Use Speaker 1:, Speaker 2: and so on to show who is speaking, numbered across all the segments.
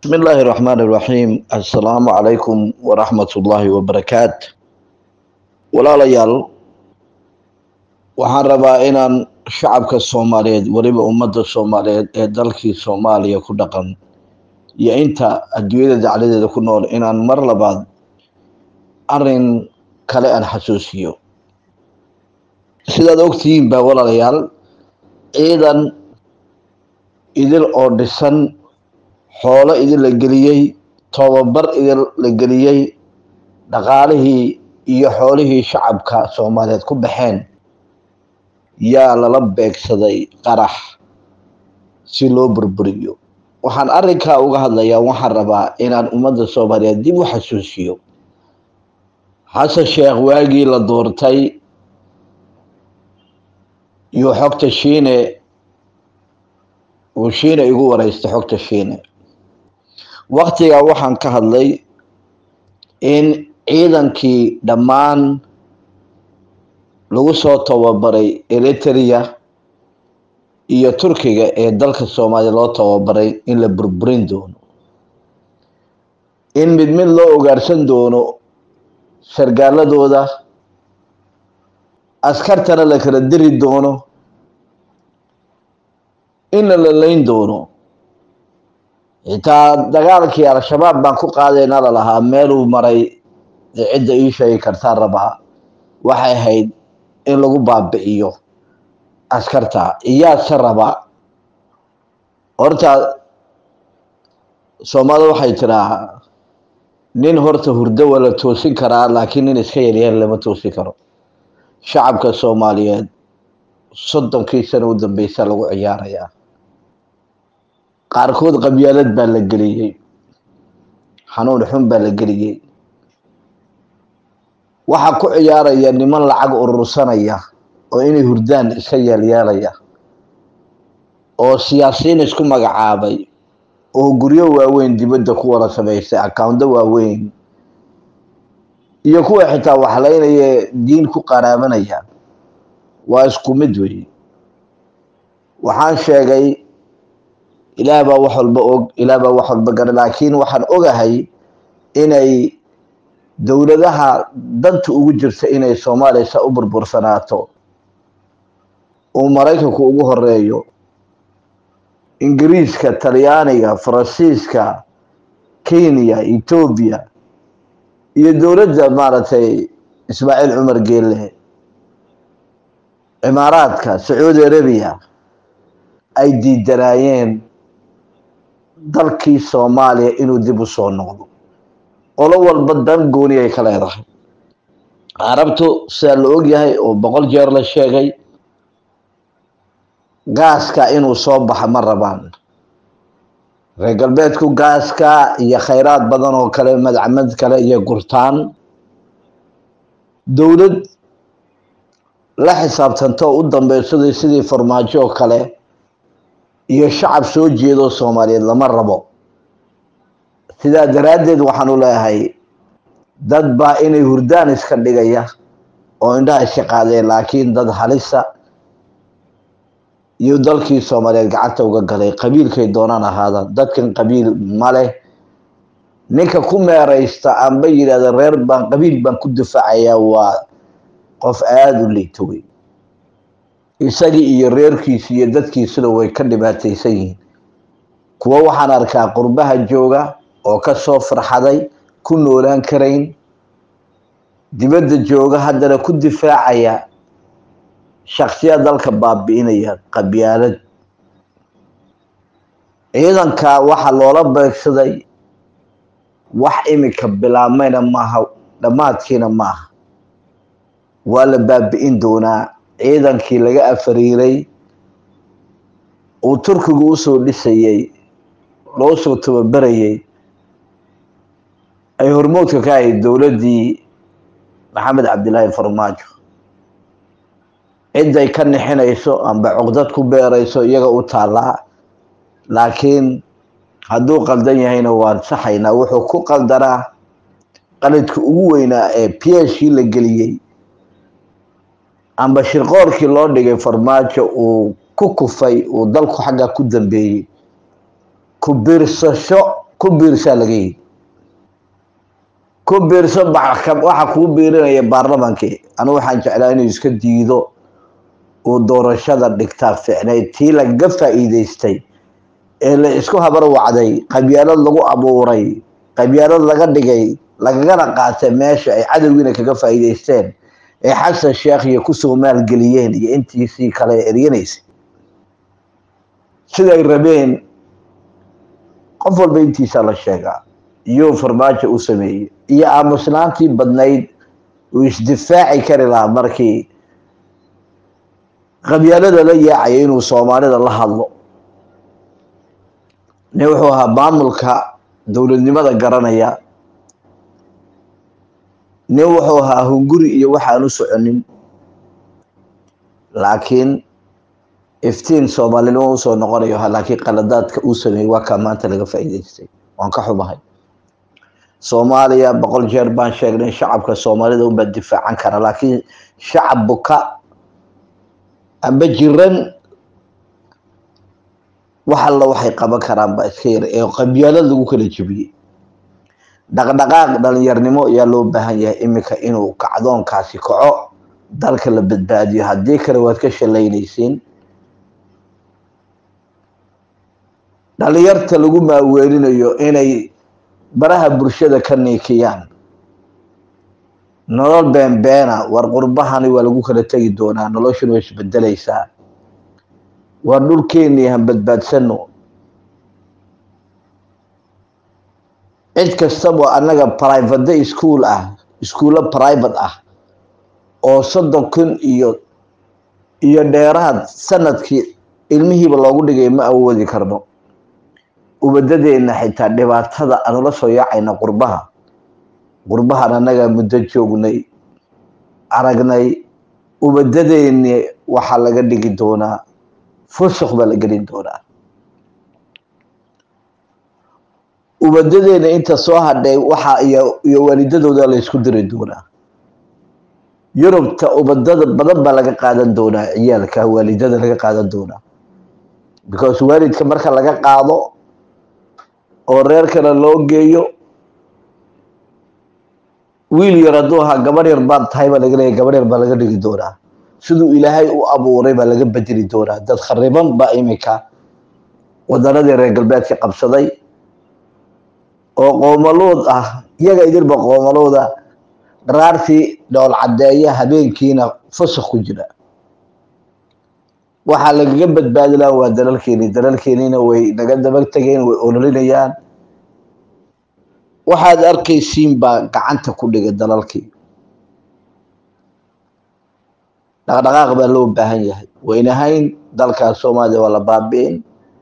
Speaker 1: بسم الله الرحمن الرحيم السلام عليكم ورحمة الله وبركاته walaalayaal waxaan rabaa inaan shacabka soomaaliyeed weliba ummadda soomaaliyeed ee dalkii soomaaliya ku dhaqan iyo inta adduunyada dacladeeda ku nool inaan mar labaad arin kale aan xasuusiyo sidaad ogtihiin baa walaalayaal ciidan idil oo dhisan xoolo idin la geliyey tobabar idin la geliyey dhaqaalihii iyo xoolihii shacabka soomaaliyeed ku baxeen yaa lala beegsaday qarax si loo burburiyo waxaan arrinkaa uga hadlayaa waxaan rabaa inaan ummadda soomaaliyeed dib u xasuusiyo xasan sheekh waagii la doortay iyo xogta shiine uu shiine igu wareystay xogta shiine waktigaa waxaan ka hadlay in ciidankii dhammaan lagu soo tababaray eritrea iyo turkiga ee dalka soomaaliya loo tababaray in la burburin doono in mid mid loo ogaarsan doono sargaaladooda askartana la kala diri doono in la lalayn doono xitaa dagaalkii al-shabaab baan ku qaadayna lalahaa meeluu maray dee cidda ii sheegi kartaa rabaa waxay ahayd in lagu baabi'iyo askarta iyaase raba horta soomaalida waxay tiraa nin horta hurdo waa la toosin karaa laakiin nin iska yaryar lama toosin karo shacabka soomaaliyeed soddonkii sana u dambeysa lagu ciyaarayaa qaarkood qabyaalad baa la geliyey xanuun xun baa la geliyey waxaa ku ciyaaraya niman lacag urursanaya oo inay hurdaan iska yeelyeelaya oo siyaasiyiin isku magacaabay oo guryo waaweyn dibadda ku wada samaystay accounto waaweyn iyo kuwa xitaa waxlaynaya diin ku qaraabanaya waa isku mid weeye waxaan sheegay ilaah baa wax walba og ilaah baa wax walba gara laakiin waxaan ogahay inay dowladaha danta ugu jirta inay soomaaliya sa u burbursanaato uu maraykanku ugu horeeyo ingiriiska talyaaniga faransiiska kenya etoobiya iyo dowladda maaragtay ismaaciil cumar geelle cimaaraadka sacuudi arabiya ay diidanaayeen dalkii soomaaliya inuu dib u soo noqdo qolo walba dan gooni ay ka leedahay carabtu sidaa la ogyahay oo boqol jeer la sheegay gaaska inuu soo baxa ma rabaan reer galbeedku gaaska iyo khayraad badan oo kale madcamad kale iyo gurtaan dowlad la xisaabtanto u dambeysada sidii farmaajo oo kale iyo shacab soo jeedo soomaaliyeed lama rabo sidaa daraaddeed waxaanu leeyahay dad baa inay hurdaan iska dhigaya oo indhaha iska qaadeen laakiin dad halisa iyo dalkii soomaaliyeed gacanta uga galay qabiilkay doonaan ahaada dadkan qabiil ma leh ninka ku meeraysta amba yidhahda reer baan qabiil baan ku difaacayaa waa qof aada u liito wey isagii iyo reerkiisi iyo dadkiisuna way ka dhibaataysan yihiin kuwo waxaan arkaa qurbaha jooga oo ka soo farxaday ku noolaan karayn dibadda jooga haddana ku difaacaya shaksiya dalka baabi'inaya qabyaalad ciidanka waxaa loola beegsaday wax imika bilaabmayna maaha dhammaadkiina maaha waa la baabi'in doonaa ciidankii laga afariiray uu turkigu usoo dhisayey loo soo tababarayey ay hormoodka ka ahayd dowladdii maxamed cabdilaahi farmaajo ciday ka nixinayso amba cuqdad ku beerayso iyaga u taallaa laakiin hadduu qaldan yahayna waan saxaynaa wuxuu ku qaldanaa qaladka ugu weynaa ee pieshii la geliyey amba shirqoorkii loo dhigay farmaajo uu ku kufay uu dalku xagga ku dambeeyey ku biirsasho ku biirsaa laga yidhi ku biirso waxa kuu biirinaya baarlamankii anigu waxaan jeclaa inuu iska diido uu doorashada dhigtaa ficnayd tii lagaga faa'iidaystay ee la isku habar wacday qabyaalad lagu abuuray qabyaalad laga dhigay lagagana qaatay meesha ay cadowgiina kaga faa'iidaysteen ee xasan sheekh iyo kusoo maalgeliyeen iyo intiisii kale eryanaysay siday rabeen qof walba intiisaa la sheegaa iyuu farmaajo u sameeyey iyo aamusnaantii badnayd uu isdifaaci kari lahaa markii qabyaalada la yaacaya inuu soomaalida la hadlo nin wuxuu ahaa maamulka dowladnimada garanaya nin wuxuu ahaa hunguri iyo waxaan u soconin laakiin iftiin soomaalinimo usoo noqonayo laakiin qaladaadka uu sameeyey waa kaa maanta laga faa'iidaystay waan ka xumahay soomaaliya boqol jeer baan sheegnay shacabka soomaalida unbaa difaacan kara laakiin shacab buka amba jiran wax alla waxay qaban karaan baa iska yar ee qabyaalad lagu kala jebiyey dhaqdhaqaaq dhalinyarnimo ayaa loo baahan yahay iminka inuu kacdoonkaasi kaco dalka la badbaadiyo haddii kale waad ka shalaynaysiin dhalinyarta lagu maaweelinayo inay baraha bulshada ka niikiyaan nolol beenbeena war qurbahani waa lagu kala tegi doonaa noloshuna way isbedelaysaa waa dhulkeennii han badbaadsano cid kastaba annaga private school ah iskuullo private ah oo soddon kun iyo iyo dheeraad sanadkii ilmihiiba loogu dhigay ma awoodi karno ubadadeenna xitaa dhibaatada aanula soo yaacayna qurbaha qurbahan annaga muddo joognay aragnay ubadadeeni waxaa laga dhigi doonaa fusuq baa la gelin doonaa ubadadeena inta soo hadhay waxa iyo iyo waalidadooda la isku diri doonaa yurubta ubadada badan baa laga qaadan doonaa ciyaalka waalidada laga qaadan doonaa because waalidka marka laga qaado oo reer kale loo geeyo wiil yar hadduu ahaa gabar yar baad tahay baa laga leeya gabar yar baa laga dhigi doonaa siduu ilaahay u abuuray baa laga bedeli doonaa dad khariban baa iminka wadanadii reer galbeedka qabsaday oo qoomaluud ah iyaga idinba qoomaluuda dharaartii dhool caddeeya habeenkiina fusuq ku jira waxaa lagaga badbaadi laha waa dalalkeeni dalalkeenina way naga daba tegeen way ololinayaan waxaad arkaysiin baa gacanta ku dhigay dalalkii dhaqdhaqaaq baa loo baahan yahay waynahayn dalkaas soomaaliya waa la baabi'in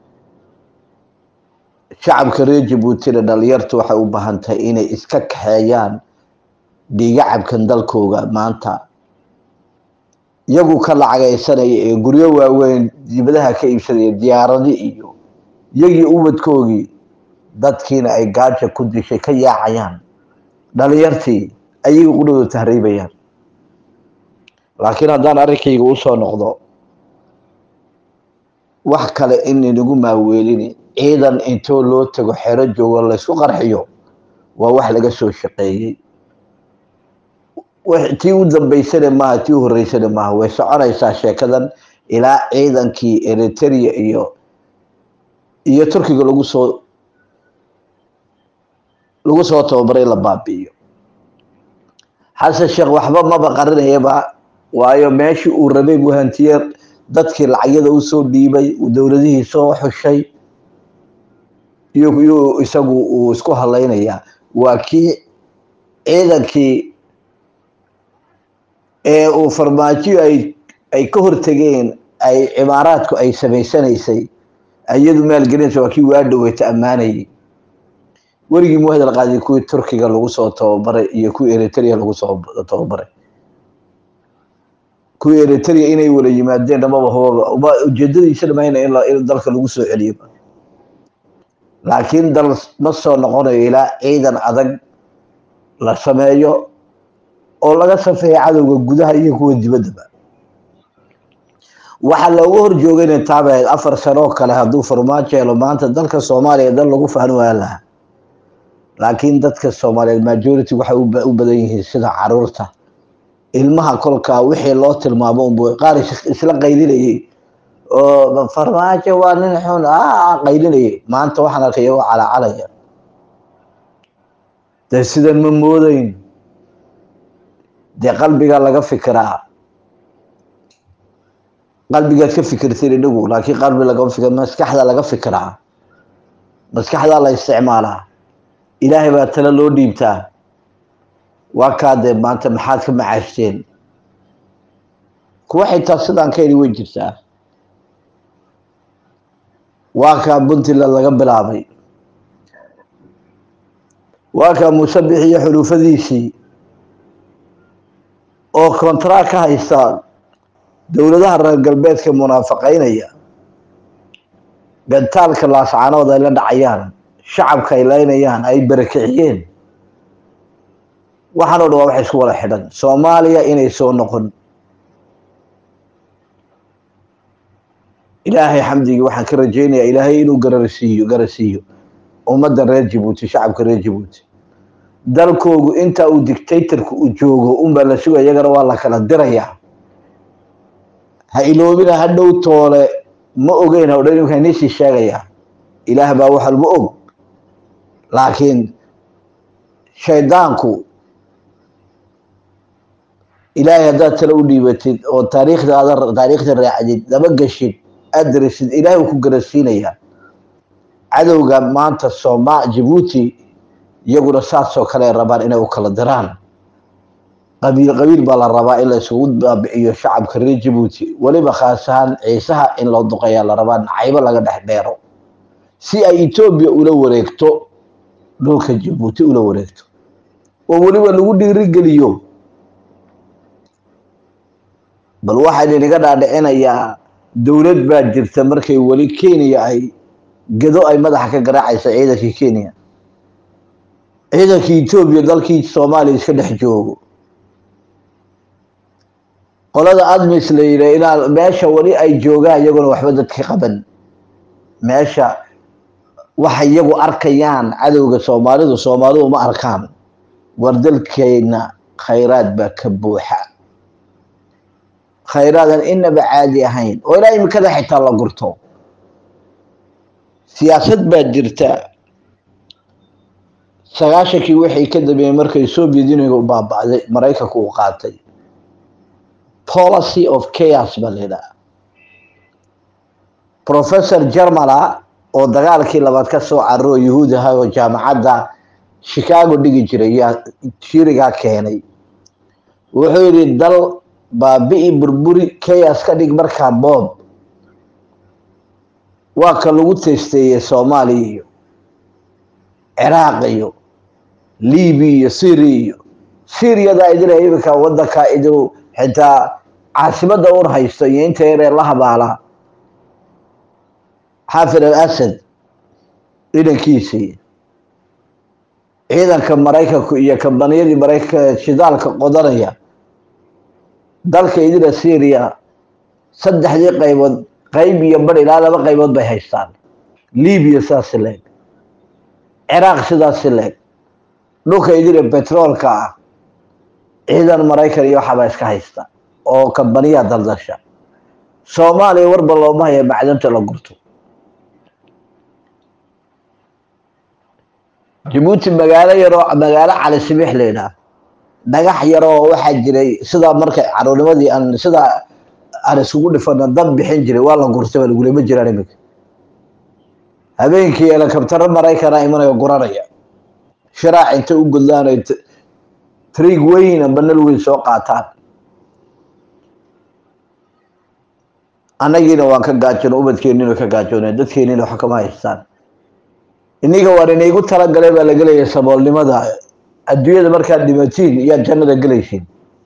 Speaker 1: shacabka reer jabuutina dhalinyartu waxay u baahan tahay inay iska kaxeeyaan dhiigacabkan dalkooga maanta iyagu ka lacagaysanaya ee guryo waaweyn dibadaha ka iibsanaya diyaaradi iyo iyagii ubadkoogii dadkiina ay gaaja ku dishay ka yaacayaan dhalinyartii ayaga qudhooda tahriibayaan laakiin haddaan arrinkayga usoo noqdo wax kale in inagu maaweelini ciidan intoo loo tago xero joogo laysku qarxiyo waa wax laga soo shaqeeyey tii u dambaysana maaha tii u horeysana maaha way soconaysaa sheekadan ilaa ciidankii eritrea iyo iyo turkiga lagu soo lagu soo tababaray la baabi'iyo xasan sheekh waxba maba qarinayaba waayo meeshii uu rabay buu hantiye dadkii lacagyada usoo dhiibay dowladihii soo xushay iyuu isagu uu isku halaynayaa waa kii ciidankii ee uu farmaajo ay ay ka hortegeen ay cimaaraadku ay samaysanaysay iyadu maalgelinaysa waa kii waa dhaweyta ammaanayay werigii mu hadal qaaday kuwii turkiga lagu soo tababaray iyo kuwii eritrea lagu soo tababaray kuwii eritrea inay wala yimaadeen dhamaba hubaba ujeedadiisa dhamayna in dalka lagu soo celiyo laakiin dal ma soo noqonayo ilaa ciidan adag la sameeyo oo laga safeeya cadowga gudaha iyo kuwa dibaddaba waxaa looga hor joogayna taabahayd afar sanoo kale hadduu farmaajo helo maanta dalka soomaaliya dal lagu fahmi waa lahaa laakiin dadka soomaaliyeed majority waxay u badan yihiin sida caruurta ilmaha kolkaa wixii loo tilmaamo unbu qaar isla qaylinayay oo farmaajo waa nin xun a qaylinayay maanta waxaan arkay iyagoo calacalaya dee sidan ma moodayn dee qalbiga laga fikiraa qalbigaad ka fikirtid idhigu laakiin qalbi lagama fikir maskaxda laga fikiraa maskaxdaa la isticmaalaa ilaahay baa tale loo dhiibtaa waa kaa dee maanta maxaad ka macaashteen kuwa xitaa sidaan ka heli way jirtaa waa kaa puntland laga bilaabay waa kaa musabix iyo xulufadiisii oo contract ka haysta dowladaha reer galbeedka munaafaqaynaya gantaalka laascaanood ay la dhacayaan shacabka ay laynayaan ay barakiciyeen waxaan o dhan waa waxay isku wada xidhan soomaaliya inay soo noqon ilaahay xamdigii waxaan ka rajaynayaa ilaahay inuu gararsiiyo garasiiyo ummadda reer jabuuti shacabka reer jabuuti dalkoogu inta uu dictatorka u joogo unbaa la sugaya iyagana waa la kala dirayaa ha iloobina ha dhow toole ma ogeyn hawdhan imika inisii sheegayaa ilaah baa wax walba og laakiin shaydaanku ilaahay haddaad tale u dhiibatid oo taariikhda aad taariikhda raacdid lama geshid aad darisid ilaahay uu ku garasiinayaa cadowga maanta sooma jabuuti iyaguna saasoo kale rabaan inay u kala diraan qabiil qabiil baa la rabaa in la isugu baabiciyo shacabka reer jabuuti weliba khaas ahaan ciisaha in loo duqeeyaa la rabaa nacaybo laga dhex dheero si ay etoobiya ula wareegto dhulka jabuuti ula wareegto oo weliba lagu dhiirigeliyo bal waxaan inaga dhaadhicinayaa dowlad baa jirta markay weli kenya ay gedo ay madaxa ka garaacaysa ciidankii kenya ciidankii etoobiya dalkii soomaaliya iska dhex joogo qolada admis la yidha inaa meesha weli ay joogaan iyaguna waxba dadka qaban meesha waxay iyagu arkayaan cadowga soomaalidu soomaalidu ma arkaan war dalkeenna khayraad baa ka buuxa khayraadan inaba caadi ahayn oo ilaa imikada xitaa la gurto siyaasad baa jirta sagaashankii waxay ka dambeeyey markay soviet union u baaba'day maraykanku uu qaatay policy of chaos baa la yidhaha professor germala oo dagaalkii labaad ka soo cararo yuhuud ahaa oo jaamacadda chicago dhigi jiray yaa shirigaa keenay wuxuu yidhi dal baabi'i burburi chaos ka dhig markaa boob waa ka lagu testeeyey soomaaliya iyo ciraaq iyo libiya iyo syria iyo syriyadaa idin iminka wadankaa idin xitaa caasimada un haysto iyo inta yaree la habaalaa xaafid al asad ciidankiisii ciidanka maraykanku iyo kambaniyadii maraykanka shidaalka qodanaya dalka idina syria saddexdii qaybood qayb iyo bar ilaa laba qaybood bay haystaan libiya sidaasi leeg ciraaq sidaasi leeg dhulka idina betroolka ah ciidan maraykan iyo waxaabaa iska haysta oo kambaniyaa daldasha soomaaliya warba looma haya macdanta la gurto jabuuti magaalo yaroo magaalo cali sibix la yidhaah dhagax yaroo waxaa jiray sidaa markay caruurnimadii aan sidaa aan isugu dhifano dab bixin jiray waa la gurtay baa lagulama jiraan iminka habeenkii elekabtaro maraykana imanayo guranaya shiraac intay u gudlaan ay triig weyn amba nal weyn soo qaataan annagiina waan ka gaajoon ubadkeennina ka gaajooneen dadkeennina wax kama haystaan iniga waan inaygu talagalay baa laga leeyahay saboolnimada adduunyada markaad dhimatiin iyaad jannada gelaysiin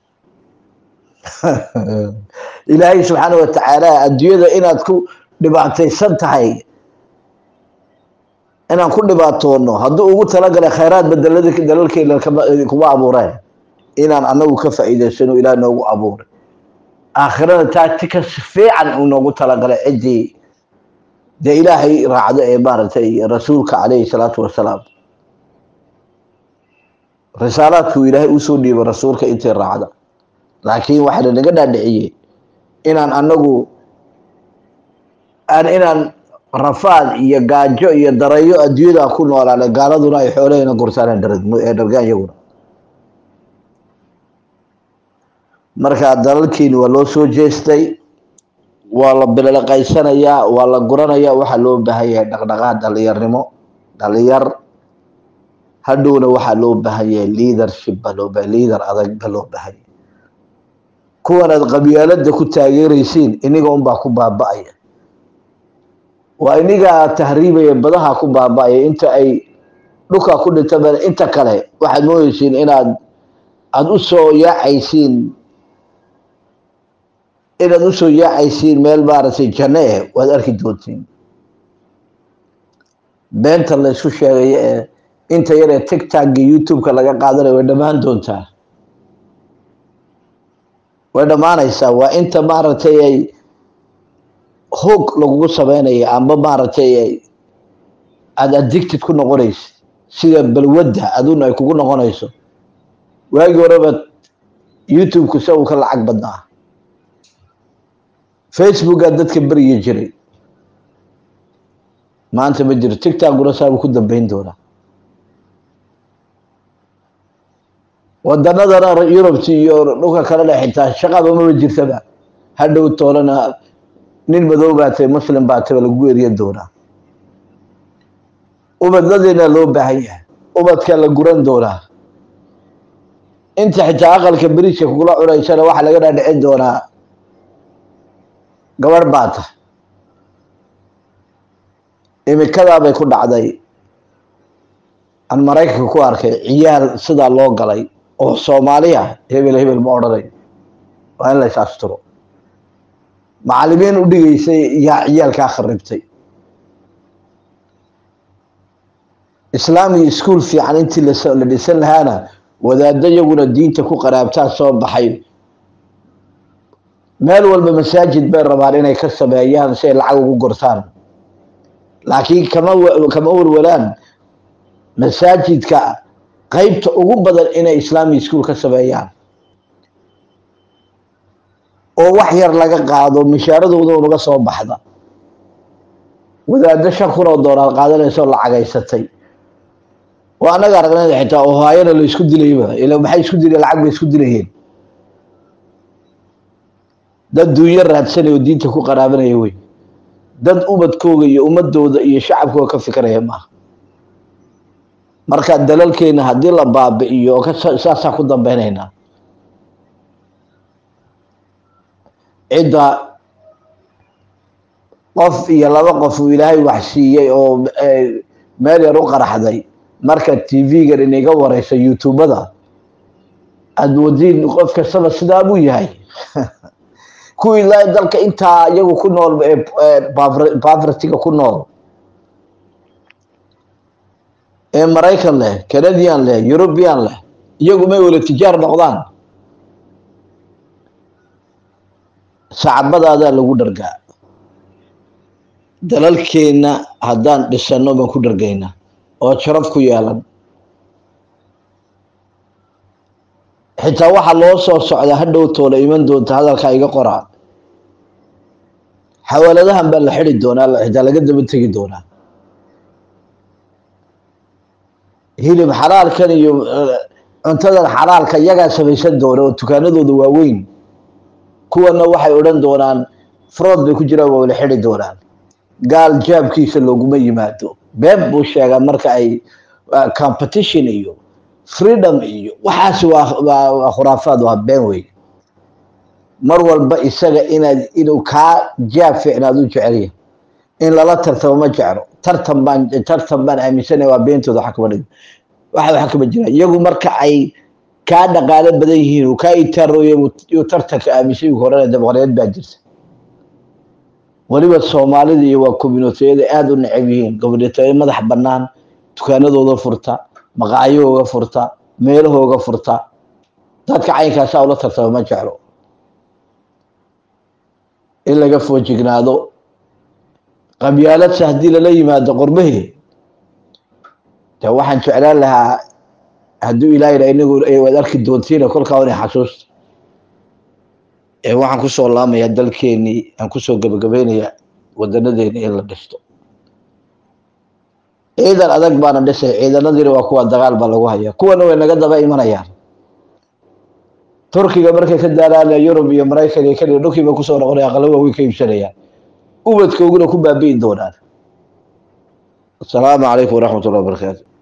Speaker 1: ilaahay subxaana watacaala adduunyada inaad ku dhibaataysan tahay inaan ku dhibaatoono hadduu ugu talagalay khayraad badelada dalalkeena kuma abuureen inaan anagu ka faa'iidaysano ilaah noogu abuuray aakhirada tactica si fiican uu noogu talagalay ciddii dee ilaahay raacdo ee maaragtay rasuulka calayhi salaatu wasalaam risaalaadkuu ilaahay usoo dhiibay rasuulka intay raacda laakiin waxaa lanaga dhaadhiciyey inaan anagu aan inaan rafaad iyo gaajo iyo darayo adduunyada ku noolaana gaaladuna ay xoolahayna gurtaan ee dhargaan iyaguna marka dalalkiini waa loo soo jeestay waa la bilaqaysanayaa waa la guranayaa waxaa loo baahan yahay dhaqdhaqaaq dhalinyarnimo dhalinyar hadhowna waxaa loo baahan yahay leadership baa loo baahan leader adag ba loo baahan yahay kuwan aad qabyaalada ku taageeraysiin iniga unbaa ku baaba'aya waa inigaa tahriibaya badaha ku baaba'aya inta ay dhulka ku dhintaba inta kale waxaad moodeysiin inaad aada u soo yaacaysiin inaad usoo yaacaysiin meel maaragtay janno eh waad arki doontiin beenta la isku sheegayo ee inta yar ee tigtagga youtube-ka laga qaadanayo way dhammaan doontaa way dhammaanaysaa waa inta maaragtay ay hoog lagugu sameynaya amba maaragtay aada addicted ku noqonaysa sida balwadda aduna ay kugu noqonayso waagii horeba youtube-ku sa uu ka lacag badnaa facebookaa dadka beryi jiray maanta ma jiro tigtaguna saabuu ku dambeyn doonaa wadanadana yurubta iyo dhulka kalena xitaa shaqaba maba jirtaba hadhow toolana nin madow baa tahay muslim baa tahay lagu eriyan doonaa ubadnadeena loo baahan yahay ubadka la guran doonaa inta xitaa aqalka beriijka kugula cunaysana waxaa laga dhaadhicin doonaa gabarh baa tahay imikadaa bay ku dhacday aan maraykanka ku arkay ciyaal sidaa loo galay oo soomaaliya hebel hebel ma odhanayo waa in la is asturo macalimiin u dhigaysay yaa ciyaalkaa kharibtay islaamiga iskuol fiican intii la dhisan lahaana wadaaddo iyaguna diinta ku qaraabtaa soo baxay meel walba masaajid bay rabaan inay ka sameeyaan si ay lacag ugu gortaan laakiin kama kama warwalaan masaajidka qeybta ugu badan inay islamic school ka sameeyaan oo wax yar laga qaado mishaaradooda unaga soo baxda wadaaddo shan kun oo doolar qaadanaysoo lacagaysatay oo annaga aragnada xitaa ohaayana la isku dilayba ila maxay isku dilayen lacag bay isku dilayeen dad duunyo raadsanaya oo diinta ku qaraabanaya wey dad ubadkooga iyo ummadooda iyo shacabkooga ka fikiraya maaha marka dalalkeena haddii la baabi'iyo oo saasaa ku dambeynaynaa cidda qof iyo laba qof uu ilaahay wax siiyey oo meel yar u qaraxday marka tv-gan inaga wareysa youtubada aada moodiin qof kastaba sidaa buu yahay kuwii la dalka intaa iyagu ku nool bavratiga ku nool ee maraykan leh canadian leh european leh iyagu may wala tijaar noqdaan sacbadaadaa lagu dhargaa dalalkeenna haddaan dhisano baan ku dhargaynaa oo sharaf ku yeelan xitaa waxaa loo soo socdaa hadhow toola iman doonta hadalkaa iga qoraa xawaaladahan baa la xidi doonaa xitaa laga daba tegi doonaa hilib xalaalkan iyo cuntadan xalaalka iyagaa samaysan doona oo dukaanadooda waaweyn kuwana waxay odhan doonaan frood bay ku jiraan waa la xidi doonaan gaal jaabkiisa looguma yimaado been buu sheegaa marka ay competition iyo freedom iyo waxaas waa khuraafaad waa been wey mar walba isaga inaad inuu kaa jaab fiicnaad u jecelya in lala tartamo ma jeclo tartan baan tartan baan aaminsanaya waa beentooda waxa kama dhig waxa waxa kama jira iyagu marka ay kaa dhaqaalo badan yihiin uu kaa itaarooya uu tartanka aaminsan yihiin horena dabaqareed baa jirta weliba soomaalida iyo waa communitiyada aada u necab yihiin communitiya madax bannaan dukaanadooda furta maqaayahooga furta meelahooga furta dadka caynkaasaa ula tartama ma jeclo in laga foojignaado qabyaaladsa haddii lala yimaado qormahee de waxaan jeclaan lahaa hadduu ilaahayna inagu waad arki doontiina kolkaa inay xasuusta waxaan kusoo laamayaa dalkeenii aan kusoo gebagabaynayaa wadanadeeni in la dhisto ciidan adag baana dhisay ciidanadiina waa kuwa dagaal baa lagu hayaa kuwana way naga daba imanayaan turkiga markay ka daalaana yurub iyo maraykan iyo kenya dhulkiiba kusoo noqonaya aqala waaweyn ka iibsanayaan ubadkooguna ku baabi'i doonaan asalaamu calaykum waraxmat ullahi wabarakaatu